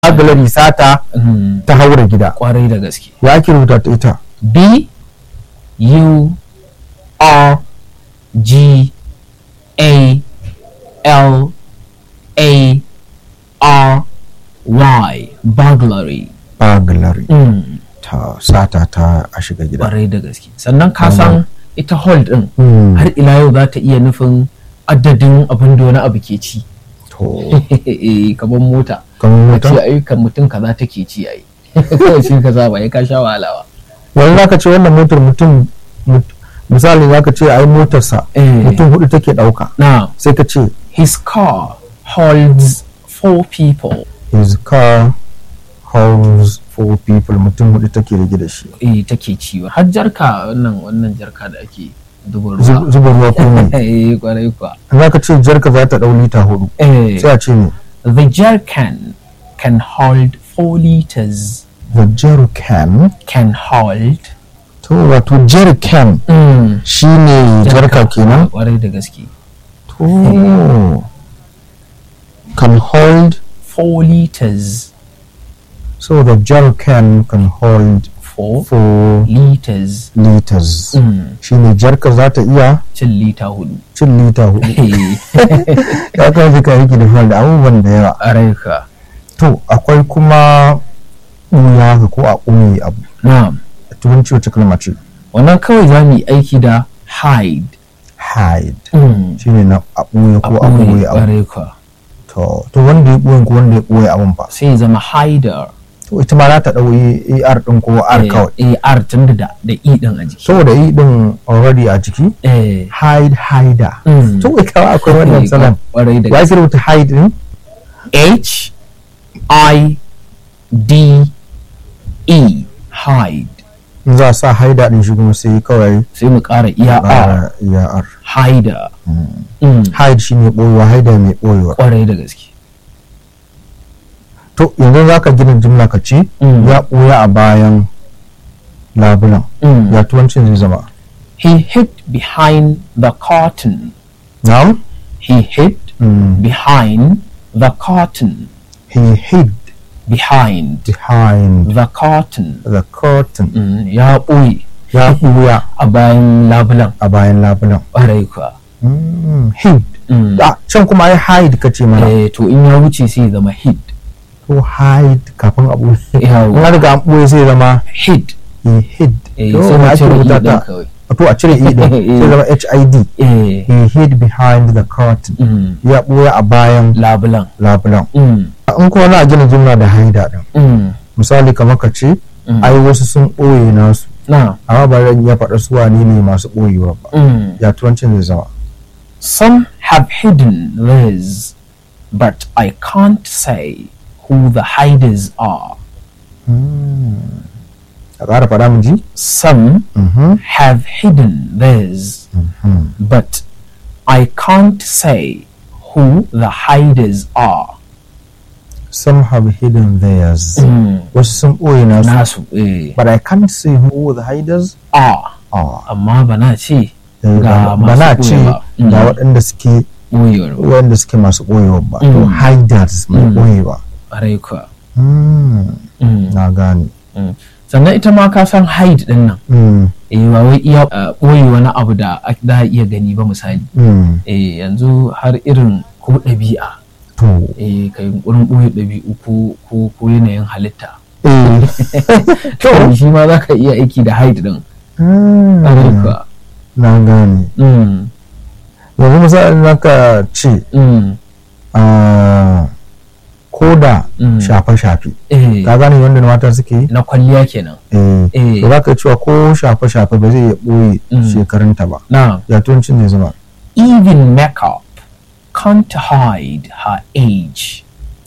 burglary sata Mm, ta haura gida kwarai da gaske ya ake rubuta ta ita b u r g a l a r y burglary burglary mm, ta sata ta a shiga gida kwarai da gaske sannan ka san ita hold din Mm. har ila yau za ta iya nufin adadin abin da wani abu ke ci to Eh, kamar mota kamar a ce mota ayyukan mutum kaza take ci ai shi kaza ba ya ka sha wahala ba wani zaka ce wannan motar mutum mut- misali zaka ce ai motarsa Eh. mutum hudu take dauka now sai ka ce his car holds four people his car holds four people mutum hudu take rage da shi eh take ciwo har jarka wannan wannan jarka da ake zuba Zu- ruwa zuba ruwa kuma eh kwarai kuwa zaka ce jarka za ta dau lita hudu eh sai a ce ne the jerrycan can hold four liters the jerrycan can hold to wato jerrycan mm. shine jarka kenan kwarai da gaske to can hold four liters so the jerrycan can hold four four liters liters mm. shine jarka za ta iya cin lita hudu cin lita hudu eh ya kan fi kayi da da abubuwan da yawa kwarai ka to akwai kuma ɓuya haka ko a ɓoye abu na'am a turanci wacce kalma ce wannan kawai za mu yi aiki da hide hide mm. shine na a ɓoye ko a ɓoye abu kwarai ka to to wanda ya ɓoye ko wanda ya ɓoye abun fa sai ya zama hider to ita ma za ta ɗau ar ɗin ko r kawai eh r tun da da e din a jiki saboda i ɗin already a jiki eh hide hider Mm. to wai kawai akwai wannan salam kwarai da ya gaske ke rubuta hide ɗin h i d e hide in za a sa haida ɗin shi kuma sai kawai sai mu ƙara iya r ƙara ya r hider Mm. hide shine ɓoyewa haida mai ɓoyewa kwarai da gaske to yanzu za ka gina jimla ka ce Mm. ya ɓoya a bayan labulan Mm. ya tuwancin zai zama he hid behind the curtain na'am he hid Mm. behind the curtain he hid behind behind the curtain the curtain Mm, ya ɓoye ya ɓoya a bayan labulan a bayan labulan ƙwarai kuwa Mm, hid Mm. ah, can kuma ai hide ka ce mana Eh, to in ya wuce sai ya zama hid to hide kafin a ɓoye Yawo. in an riga an ɓoye sai zama hid he hid eh, to sai me mu ake cire rubuta i din ta kawai to a cire i din sai zama hid eh he hid behind the curtain mm, ya ɓoya a bayan labulan labulan mm, in kuma na gina jimla da haida din mm, misali kamar ka ce mm. ai wasu sun ɓoye nasu na amma ba zan iya faɗa su wane ne masu ɓoyewa ba mm. ya turancin zai zama some have hidden theirs but I can't say who the hiders are a ƙara faɗa mu ji some Mhm, have hidden theirs mhm. but I can't say who the hiders are some have hidden theirs mm. wasu sun ɓoye nasu nasu eh but I can't say who the hiders are are amma ba na ce Eh, Ga ba ba na masu ce ɓoyewa. ga Mm. waɗanda suke ɓoyewar ba waɗanda suke masu ɓoyewa ba to Mm. hiders mai Mm. ɓoyewa ƙwarai kuwa Mm, Mm, na gane mm. sannan ita ma ka san hide din nan Mm, eh ba wai iya uh, ɓoye wani abu da a- za a iya gani ba misali mm. eh yanzu har irin ko ɗabi'a to eh ka yunkurin ɓoye ɗabi'u ko ko ko yanayin halitta eh to shi ma za ka iya aiki da hide din Mm, ƙwarai kuwa na gane Mm, yanzu misali za ka ce mm, ah, ko da Mm. shafe-shafe eh ka gane wanda mata suke yi na kwalliya kenan eh Eh. to za ka cewa ko shafe-shafe ba zai iya ɓoye Mm. shekarunta ba na ya tuncin zai zama even makeup can't hide her age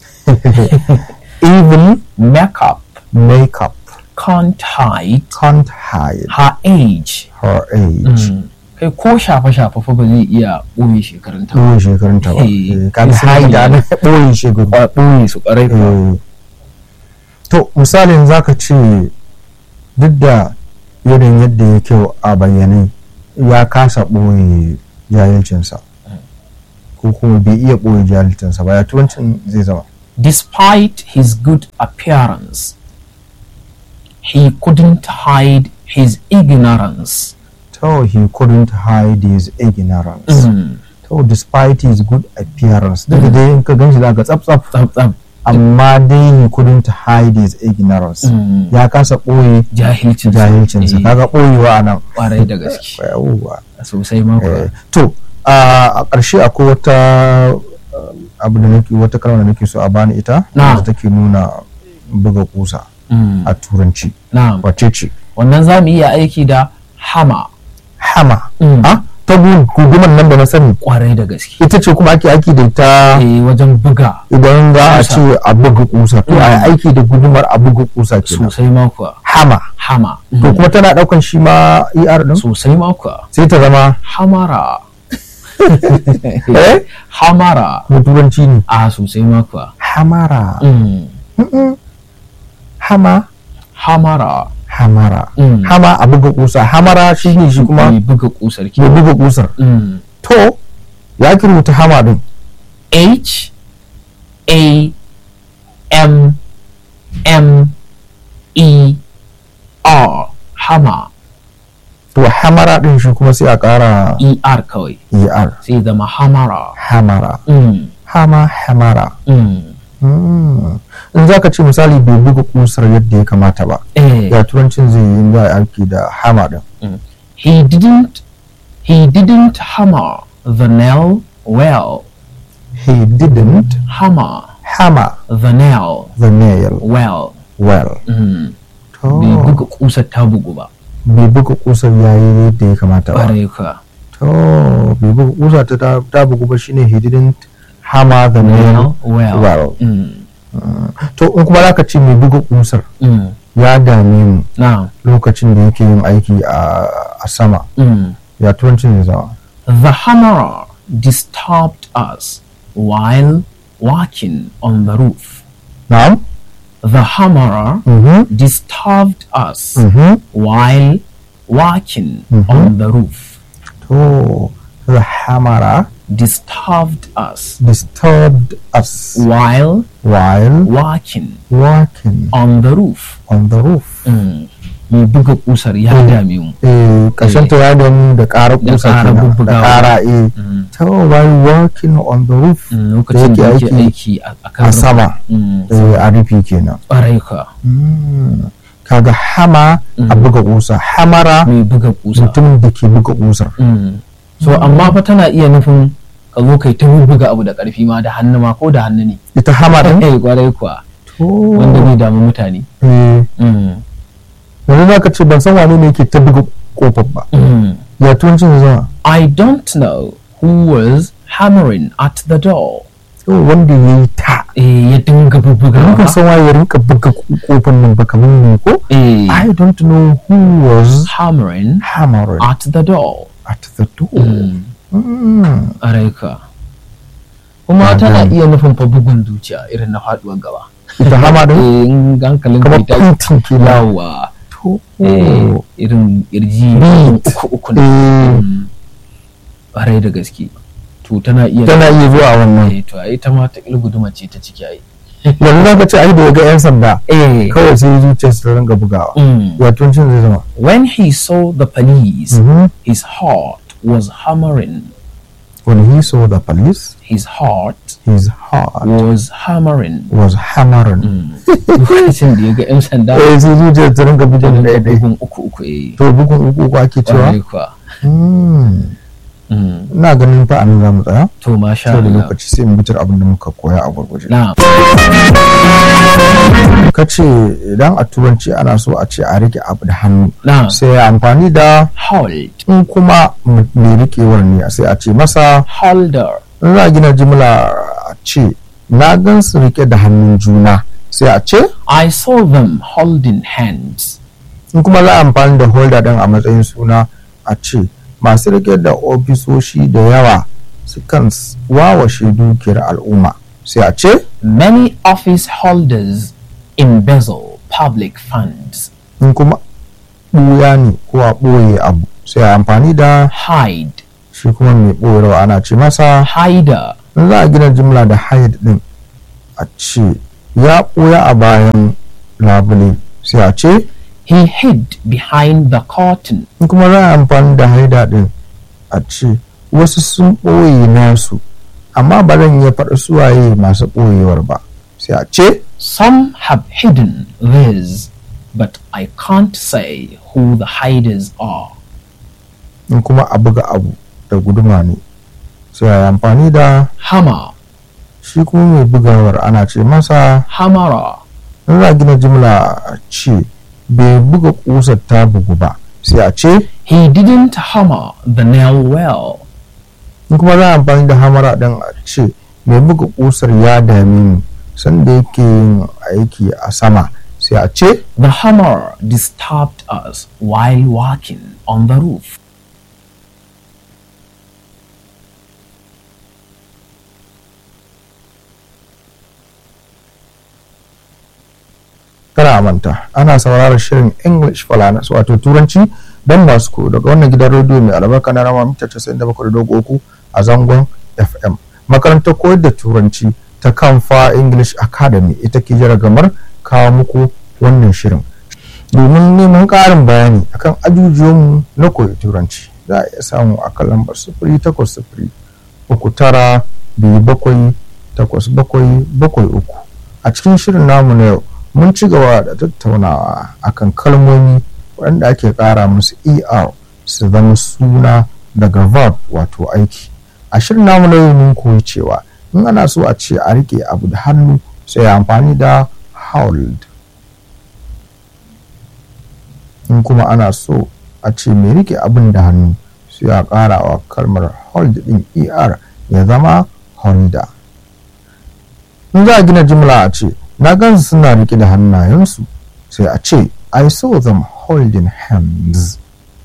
even makeup makeup can't hide can't hide her age her age Mm. kai ko shafe-shafe fa ba zai iya ɓoye shekarunta ba ɓoye shekarunta ba Eh, Eh, ka ga sun hide yi- ana ɓoye shekaru Ba ɓoye su ƙwarai kuwa Eh, to misalin za ka ce duk da irin yadda ya kyau a bayyane ya kasa ɓoye jahilcinsa ko kuma bai iya ɓoye jahilcinsa ba ya turancin zai zama Despite his good appearance, he couldn't hide his ignorance. to he couldn't hide his ignorance Mm. to despite his good appearance duk da dai in ka ganshi zaka tsaf tsaf Tsab tsab. amma dai he couldn't hide his ignorance Mm. ya kasa ɓoye Jahilcin jahilcinsa kaga ɓoyewa a nan kwarai da gaske yawwa sosai ma kuwa. Eh, to a ƙarshe akwai wata uh, abu da nake wata kalma da nake so a bani ita Na. da take nuna buga kusa Mm. a turanci Na'am. wace ce Wannan za mu iya aiki da hama hama Mm. ah ta gu- gudumar nan da na sani kwarai da gaske. ita ce kuma ake aiki da ita Eh, wajen buga idan za a Kusa. ce a buga kusa to a yi aiki da gudumar a buga kusa kenan sosai ma kuwa. hama Hama. to kuma tana daukan shi ma er din Sosai ma kuwa. sai ta zama Hamara. eh Hamara. da turanci ne A sosai ma kuwa. hamara Mm. Mm-mm. hama Hamara. hamara Mm. hama a buga kusa hamara shi ne shi kuma Mai buga kusar ki. ya buga kusar Mm. to ya ki rubuta hama din H A M M E R Hama to hamara din shi kuma sai a kara E R kawai er sai zama hamara. hamara Mm. hama hamara Mm. Mm. in za ka ce misali bai buga kusar yadda ya kamata ba Eh. ya turancin zai yi in za a yi aiki da hama din He didn't he didn't hammer the nail well. he didn't Hammer hammer the nail the nail well. well Mm. to Bai buga kusar ta bugu ba. bai buga kusar ya yi yadda ya kamata ba Ƙwarai ka. to bai buga kusa ta ta- ta bugu ba shine he didn't hammer the nail Nail well. well Mm. to in kuma zaka ce mai buga kusar Mm. ya dame mu Now, lokacin da yake yin aiki a a sama mm. ya turancin zai zama the hammerer disturbed us while walking on the roof. na'am The hammerer mhm disturbed us mhm while walking Mhm. on the roof. to the hammerer Disturbed us disturbed us while while walking walking on the roof. on the roof Mm. Mai buga kusar ya dame mu. eh kashin ta ya damu da ƙara Da kusa ƙara kenan da bubbugawa. ƙara eh Mm. to while walking on the roof Mm, Lokacin da yake yake aiki aiki a a kan a roof. sama Mm. eh, a rufi kenan Ƙwarai ka. Mm. kaga hama a Mm. buga kusa hamara Mai buga kusa. mutumin da ke buga kusar Mm. so amma fa tana iya nufin ka zo kai ta buga abu da ƙarfi ma da hannu ma ko da hannu ne ita hama din eh kwarai kuwa to wanda zai damu mutane eh Mm. yanzu za ka ce ban san wane ne yake ta buga kofar ba Mm. ya turancin zai zama I don't know who was hammering at the door yau wanda ya yi ta eh ya dinga bubbuga Muka san waye ya rinka buga kofar nan ba kamar ne ko eh I don't know who was hammering hammering at the door at the door Mm. Mm. ƙwarai ka kuma Ah, tana gani. iya nufin fa bugun zuciya irin na faduwar gaba ita hama din eh in hankalin kamar kai ta puntin ke na yawa to eh irin kirji Beat. uku uku ne eh Mm. ƙwarai da gaske to tana iya tana iya zuwa wannan eh to ai ta ma ta guduma ce ta ciki ai yanzu za ka ce ai da ya ga yan sanda eh kawai sai zuciyarsa ta ringa bugawa mm. ya turancin zai zama when he saw the police Mhm. his heart was hammering when he saw the police his heart his heart was hammering was hammering Mm. lokacin da ya ga 'yan sanda eh sai zuciyar ta ringa da bugun ɗaya ɗaya bugun uku uku eh to bugun uku uku ake cewa ƙwarai kuwa Hmm. Mm. ina ganin fa anan za mu tsaya to masha sai da Allah lokaci sai mu bitar abin da muka koya a gurguje na ka ce idan a turanci ana so a ce a rike abu da hannu na sai ya amfani da hold in kuma m- mai rikewar ne sai a ce masa holder in za a gina jimla a ce na gan su rike da hannun juna sai a ce I saw them holding hands in kuma za a amfani da holder din a matsayin suna a ce masu rike da ofisoshi da yawa sukan s- wawashe dukiyar al'umma sai a ce many office holders embezzle public funds in kuma ɓuya ne ko a ɓoye abu sai a amfani da hide shi kuma mai ɓoyarwa ana ce masa hider in za a gina jimla da hide din a ce ya ɓoya a bayan labule sai a ce He hid behind the curtain. in kuma za a amfani da haida ɗin a ce wasu sun ɓoye nasu amma ba zan iya faɗa suwaye masu ɓoyewar ba sai a ce Some have hidden theirs, but I can't say who the hiders are. in kuma a buga abu da guduma ne sai a yi amfani da Hammer, shi kuma mai bugawar ana ce masa hammerer, in za a gina jimla a ce bai buga kusar ta bugu ba sai a ce he didn't hammer the nail well. in kuma za a amfani da hamara ɗin a ce mai buga kusar ya dame ni sanda yake yin aiki a sama sai a ce The hammer disturbed us while walking on the roof. kada a manta ana sauraron shirin english falanas wato turanci don masu ko daga wannan gidan rediyo mai albarka na rama mita 97.3 a zangon fm makarantar koyar da turanci ta kamfa english academy ita ke jaragamar kawo muku wannan shirin domin neman ƙarin bayani akan ajujuwanmu na koyi turanci za a iya samu a kan lambar sifiri takwas sifiri uku tara biyu bakwai takwas bakwai bakwai uku a cikin shirin namu na yau mun ci gaba da tattaunawa akan kalmomi waɗanda ake ƙara musu er su zama suna daga verb wato aiki a shirin namu na yau mun koyi cewa in ana so a ce a rike abu da hannu sai amfani da hold in kuma ana so a ce mai rike abin da hannu sai a ƙara wa kalmar hold din er ya zama holder in za a gina jimla a ce na gansu suna rike da hannayensu sai a ce i saw them holding hands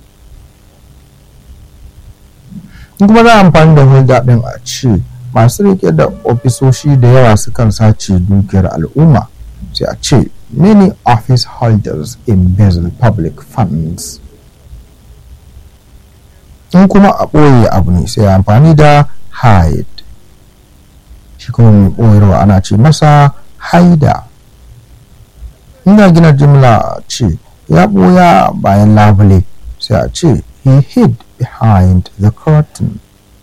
in kuma za a amfani da holder din a ce masu rike da ofisoshi da yawa sukan sace dukiyar al'umma sai a ce many office holders embezzle public funds in kuma a ɓoye abu ne sai amfani da hide shi kuma mai ɓoyarwa ana ce masa haida ina gina jimla ce ya ɓoya bayan labule sai a ce he hid behind the curtain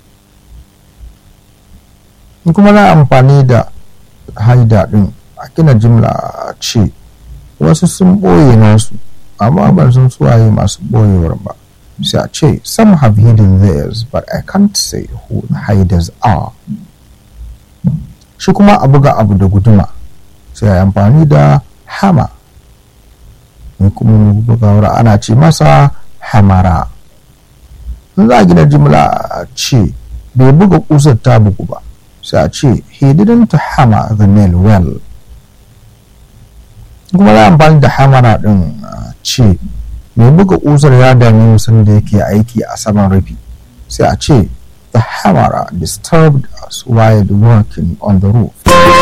in kuma na amfani da haida ɗin a gina jimla ce wasu sun ɓoye nasu amma ban san suwaye masu ɓoyewar ba sai a ce some have hidden theirs but I can't say who the hiders are shi kuma a buga abu da guduma sai a amfani da hama in kuma bugawar ana ce masa hamara in za a gina jimla a ce bai buga kusar ta bugu ba sai a ce he didn't hammer the nail well kuma za amfani da hamara din ce mai buga kusar ya dami musan da yake aiki a saman rufi sai a ce the hammer disturbed us while working on the roof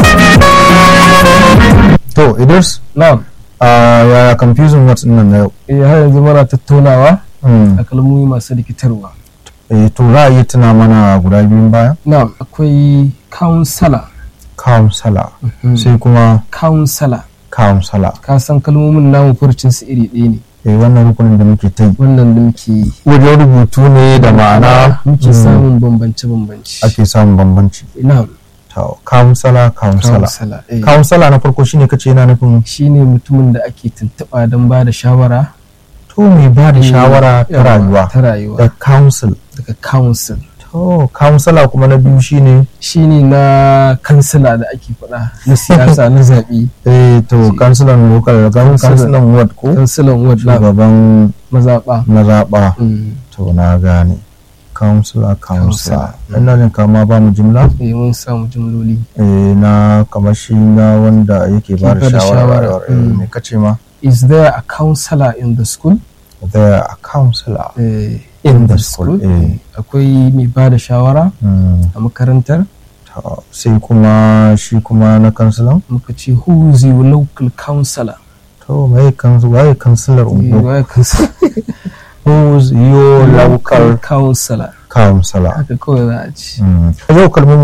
to idris na'am ya confusing words nan na yau eh har yanzu muna tattaunawa Hmm. a kalmomi masu rikitarwa Eh, to za a yi tuna mana guda biyun baya na'am akwai counselor counselor sai kuma counselor counselor ka san kalmomin namu furcin su iri ɗaya ne eh, wannan rukunin da muke ta yi wannan da muke yi wajen rubutu ne da ma'ana muke mm, samun bambance bambance ake samun bambanci na'am to counselor counselor counselor eh. counselor na farko shine kace yana nufin shine mutumin da ake tuntuɓa don ba da shawara to mai ba da shawara ta Yawa, rayuwa ta rayuwa da council daga council to counselor kuma na biyu shine shine na kansila da ake faɗa na siyasa na zaɓe eh to Shi- councilor local Councilor. councilor ward ko kansilan ward na shugaban mazaɓa mazaɓa Mm. to na gane counselor counselor Counselor. ina jin kama ba mu jimla eh mun samu jimloli eh na kamar shi na wanda yake ba da Ke bada shawara shawara, eh, mm. me kace ma is there a counselor in the school there a counselor Eh, in the school eh akwai mai ba da shawara mm. a makarantar to, sai kuma shi kuma na kansilan muka ce who is your local counselor to mai kansu waye kansilar Eh, ungo waye counselor? who's your local counselor counselor haka kawai za a ce mm. yau kalmomin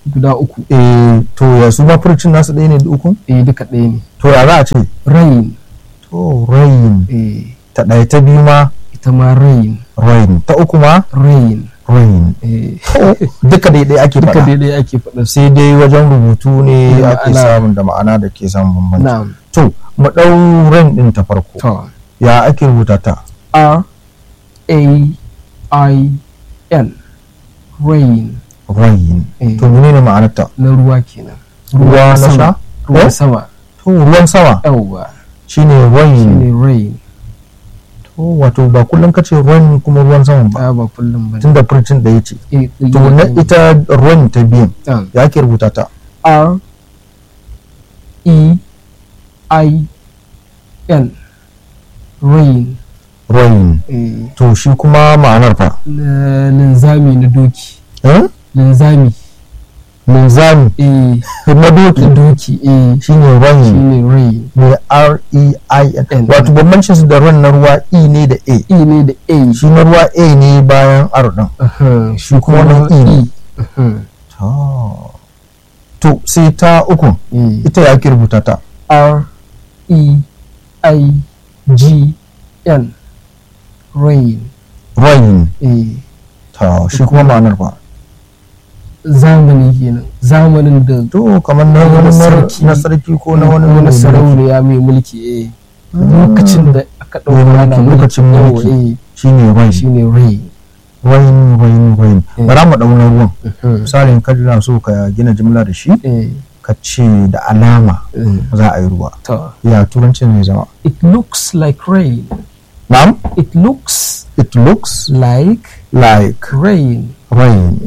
guda uku eh to ya su ma furcin nasu ɗaya ne da ukun eh duka ɗaya ne to ya za a ce rain to rain eh ta ɗaya ta biyu ma ita ma rain rain ta uku ma rain rain eh to duka daidai ake duka faɗa daidai ake faɗa su sai dai wajen rubutu ne Da ake ma'ana. samun da ma'ana da ke samun bambanci na'am to mu ɗau rain ɗin ta farko to ya ake rubuta ta R A I N rain rain eh, to menene ma'anarta na ruwa kenan ruwa na sama. sha ruwan Eh? sama to ruwan sama yawwa shine rain shine rain to wato ba kullum kace rain kuma ruwan sama ba ba ba kullum ba tunda furcin da yace eh, to na ita rain ta biyan um, ya ake rubuta ta R E I N rain rain eh, to shi kuma ma'anar fa na linzami na doki eh linzami linzami eh, na na doki doki eh, shine rain shine rain ne r e i n N. wato bambancin su da rain na ruwa e ne da a E ne da A shi na ruwa a ne bayan r din Aha, shi kuma na e ne Aha, to to sai ta uku eh. ita ya ake rubuta ta R E I G N rain rain eh, to shi kuma ma'anar fa zamani kenan zamanin da to kamar na wani mar- Sarki. na sarki ko na wani wani mai mulki. sarauniya mai mulki eh lokacin da aka ɗauka ana mulki, lokacin mulki mulki. eh, shine rain shine rain rain rain rain Eh. bara mu dauna ruwan Aha, misalin ka na so ka gina jimla da shi eh, ka ce da alama eh, za a yi ruwa to ya turancin zai zama it looks like rain na'am it looks it looks like like rain rain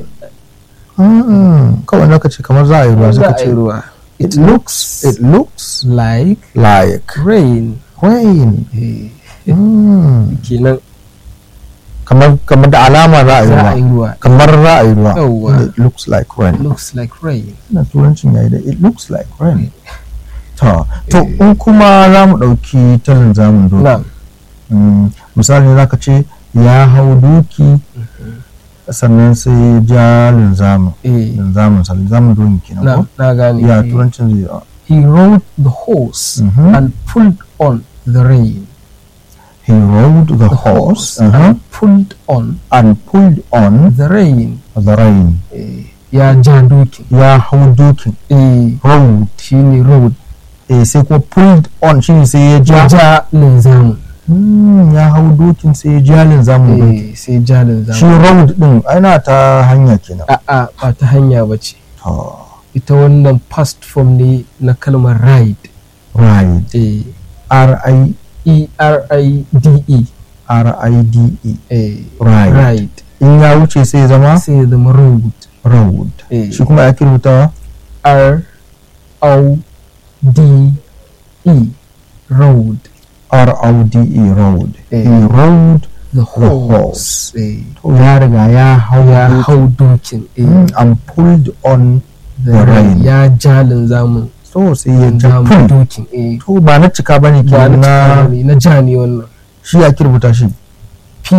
Mm, kawai na ka ce kamar za a yi ruwa sai za ka a yi ce ruwa it looks it looks like like rain rain eh, Mm, kenan kamar kamar da alama za a yi za a yi ruwa ruwa kamar za a yi ruwa Yawwa. it looks like rain looks like rain na turancin yayi da it looks like rain to to in kuma za mu ɗauki talin zamun doki na Mm, misali za ka ce ya hau doki sannan sai ya ja linzamin eh linzamin sa linzamin doki kenan na ko na gane ya eh. turancin zai yi he rode the horse Mhm. and pulled on the rein he rode the the horse horse uh-huh, and pulled on and pulled on the rein the rein eh, ya ja dokin ya hau dokin eh rode shine road eh, sai kuma pulled on shine sai ya ya ja ja linzamin Mm, ya hau dokin sai ya ja linzamin dokin eh, sai ja shi linzamin road din ana ta hanya kenan a'a ba ta hanya ba ce to ita wannan past form ne na kalmar ride ride eh, r i e r i d e r i d e eh, ride ride in ya wuce sai ya zama sai ya zama road road eh, shi kuma ya kirutawa r o d e road r o d e road Eh. he rode the horse. horse eh, to ya riga ya hau ya dokin. hau dokin eh, Mm, and pulled on the the rein. rein. ya ja linzamin so sai ya ja linzamin pull dokin eh, to ba na cika bane ba kenan na na na na ja ne wannan shi ya kirbuta shi p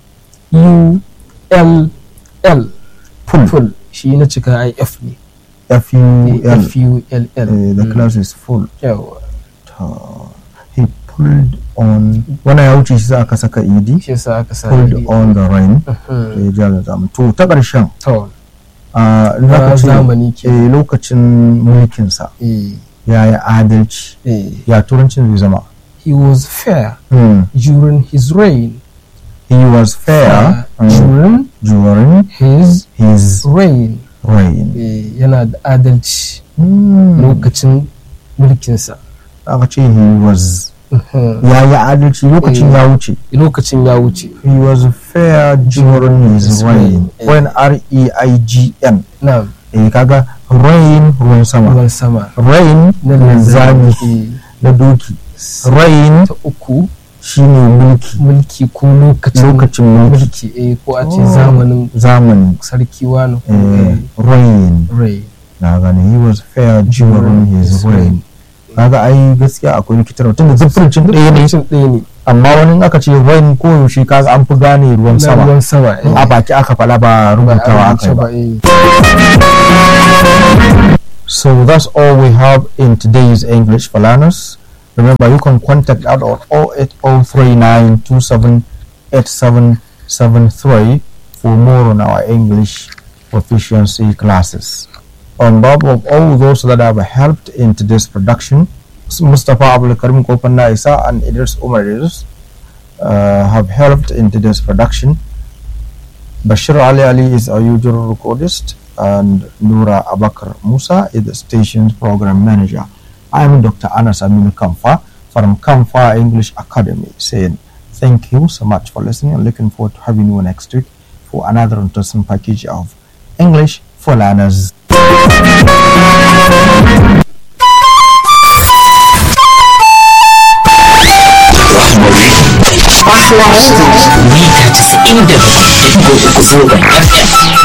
u l l pull full shi na cika i f ne f u Eh, l f u l l Eh, the Mm. class is full yawa to he pulled on wannan ya wuce shi za aka saka ed shi yasa aka sa pulled ni. on the rain Mhm. to ya ja da zamu to ta ƙarshen to a na lokacin zamani ke eh, lokacin mulkinsa eh, ya yi adalci eh, ya turancin zai zama he was fair Hmm. during his reign he was fair Uh, during during his his reign reign eh, yana da adalci Hmm. lokacin mulkinsa aka ce he was Mhm. ya yi adalci lokacin Eh. ya wuce lokacin ya wuce he was fair during his His reign reign. Eh. when r e i g n na eh kaga rain ruwan sama ruwan sama rain na linzami eh, na doki rain ta uku shine mulki mulki ko lokacin lokacin mulki mulki eh, ko a ce Oh. zamanin zamani sarki wani ko eh, eh, rain reign na gane he was fair during his reign kaga ai gaskiya akwai rikitarwa tunda zufurcin ɗaya ne Lokacin ɗaya ne amma wani in aka ce rain ko yaushe kaga an fi gane ruwan na sama ruwan sama eh. a baki aka fala ba Ba a rubutawa aka rubuce yi ba ba eh. So that's all we have in today's English for Learners. Remember, you can contact us on 08039278773 for more on our English proficiency classes. On behalf of all those that have helped in today's production, Mustafa Abdul Karim Kopanna Isa and Idris Umar Idris uh, have helped in today's production. Bashir Ali Ali is our usual recordist, and Nura Abakar Musa is the station's program manager. I am Dr. Anas Aminu Kamfa from Kamfa English Academy saying thank you so much for listening and looking forward to having you next week for another interesting package of English for Learners. mita 97.3 zangon FM